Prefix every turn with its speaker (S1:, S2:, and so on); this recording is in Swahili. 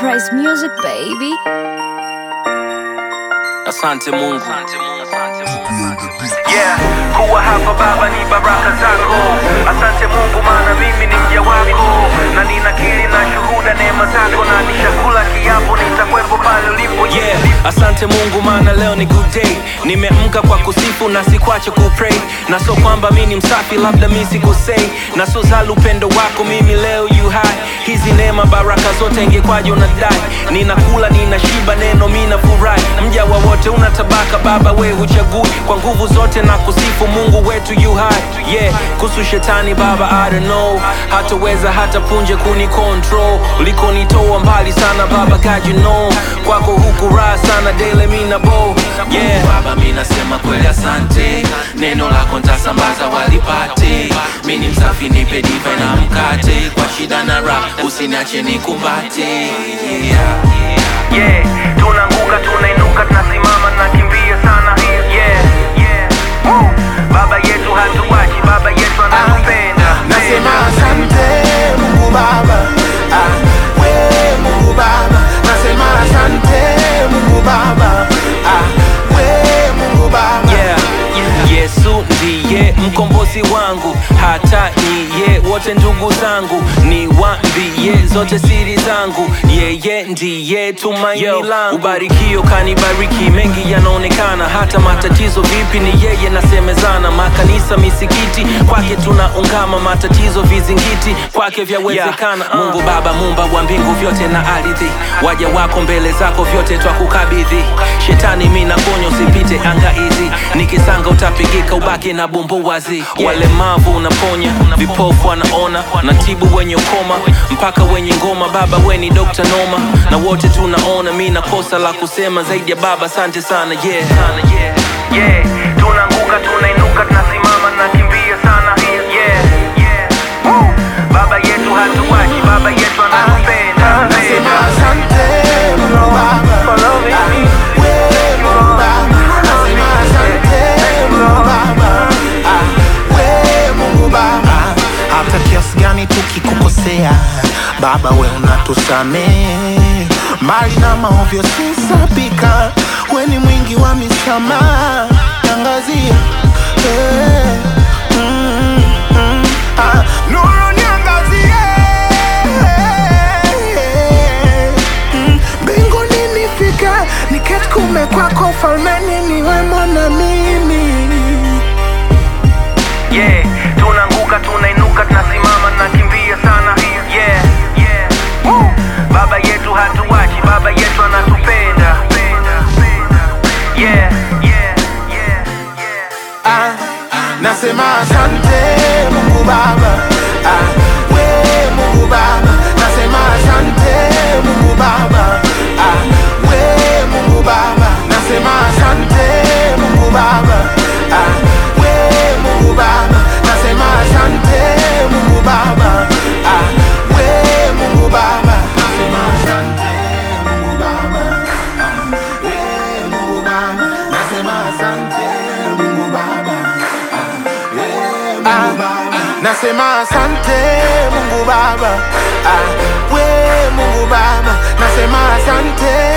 S1: Price Music baby.
S2: Asante Mungu.
S3: Yeah, kuwa hapa Baba ni baraka zako. Asante Mungu, maana mimi ni mja wako, na ninakiri na shuhuda neema zako, na nishakula kiapo nitakwepo pale ulipo.
S2: Yeah, asante Mungu maana leo ni good day. Nimeamka kwa kusifu na sikwache kupray, na so kwamba mi ni msafi, labda mi sikosei, na so zali upendo wako mimi leo you high. Hizi neema baraka zote ingekwaje unadai? Ninakula ninashiba, neno mi nafurahi. Mja wa wote una tabaka, Baba we huchagui, kwa nguvu zote na kusifu Mungu wetu you high. Yeah, kuhusu shetani Baba I don't know, hataweza hata punje kuni control. Ulikonitoa mbali sana Baba God you know, kwako huku raha sana daily mi na bo yeah. Baba mi nasema kweli asante, neno lako ntasambaza walipate. Mi ni msafi nipe divai na mkate, kwa shida na raha usiniache nikumbate yeah.
S3: Yeah, tunaanguka tunainuka, tunasimama tunakimbia sana. Yeah, yeah. Woo. Baba yetu hatuwachi, Baba yetu anatupenda.
S4: Nasema asante Mungu Baba, ah, we Mungu Baba. Nasema asante Mungu Baba, ah, we Mungu Baba.
S2: yeah. Yesu ndiye mkombozi wangu, hata niye wote ndugu zangu, niwaambie zote siri zangu, yeye ndiye tumaini langu. Ubarikio kanibariki, mengi yanaonekana, hata matatizo vipi ni yeye nasemezana. Makanisa, misikiti, kwake tunaungama, matatizo vizingiti, kwake vyawezekana. Mungu Baba, mumba wa mbingu vyote na ardhi, waja wako mbele zako vyote twakukabidhi. Shetani mi nakuonya usipite anga hizi, nikisanga utapigika, ubaki na bumbu wazi. Walemavu unaponya, vipofu wanaona, natibu wenye ukoma mpaka wenye ngoma. Baba we ni Dr. Noma, na wote tunaona, mi na kosa la kusema zaidi ya Baba, asante sana yeah.
S3: Yeah, tunaanguka tunainuka, tunasimama tunakimbia sana. Yeah, yeah. Woo. Baba yetu hatuwachi, Baba yetu anatupenda.
S4: Nasema asante Mungu Baba, ah, we Mungu Baba. Nasema asante Mungu Baba, ah, we Mungu Baba. Hata kiasi gani tukikukosea Baba, we unatusamehe, mbali na maovyo sisapika, we ni mwingi wa misamaha, tangazia eh, mm, mm, ah, nuru niangazie Mm, mbinguni nifike niketi kume kwako falmeni niwemo na mimi
S3: Yeah, tunaanguka tuna'inuka, tunasimama tunakimbia sana. Yeah, yeah. Woo. Baba yetu hatuwachi, Baba yetu anatupenda. Yeah, yeah, yeah, yeah.
S4: ah, nasema asante Mungu Baba ah, we Mungu Baba nasema asante Mungu Baba ah, we Mungu Baba nasema asante Mungu Baba ah, we Mungu Baba nasema asante Mungu Baba ah, we Mungu Baba nasema asante Mungu Baba ah, we Mungu Baba nasema asante Mungu Baba Ah, nasema asante Mungu Baba, ah, we Mungu Baba, nasema asante